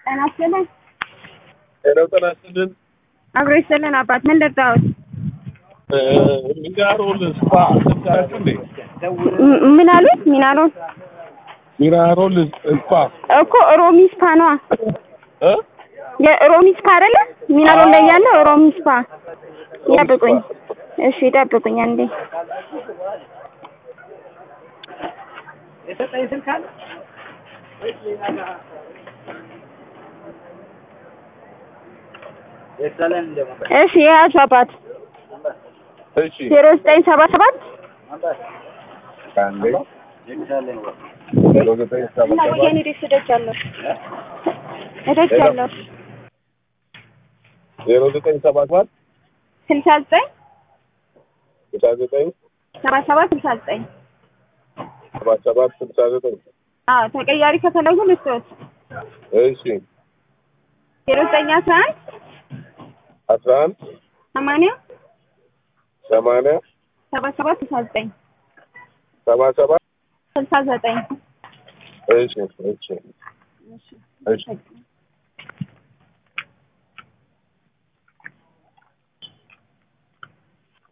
ጤና ይስጥልን። ሄለው ጤና ይስጥልን። አብሮ ይስጥልን አባት ምን ልርዳዎት? ሚናሮል ስፓ ትምታችሁ እንዴ? ም- ምን አሉት? ሚናሮል ሚናሮል ስፓ እኮ ሮሚ ስፓ ነዋ። እ የሮሚ ስፓ አይደለ? ሚናሮል ላይ ያለ ሮሚ ስፓ። ይጠብቁኝ። እሺ ይጠብቁኝ አንዴ። እሺ የያዙ አባት እሺ ዜሮ ዘጠኝ ሰባ ሰባት አንዴ ዜሮ ዘጠኝ ሰባ እና ሰባት ወያኔ ደስ እደጃለሁ እደጃለሁ ዜሮ ዘጠኝ ሰባ ሰባት ስልሳ ዘጠኝ ስልሳ ዘጠኝ ሰባ ሰባት ስልሳ ዘጠኝ ሰባ ሰባት ስልሳ ዘጠኝ አዎ ተቀያሪ ከፈለጉ ልስጥዎት እሺ ዜሮ ዘጠኝ አስራ አንድ አስራ አንድ ሰማንያ ሰማንያ ሰባ ሰባት ስልሳ ዘጠኝ ሰባ ሰባት ስልሳ ዘጠኝ እሺ እሺ እሺ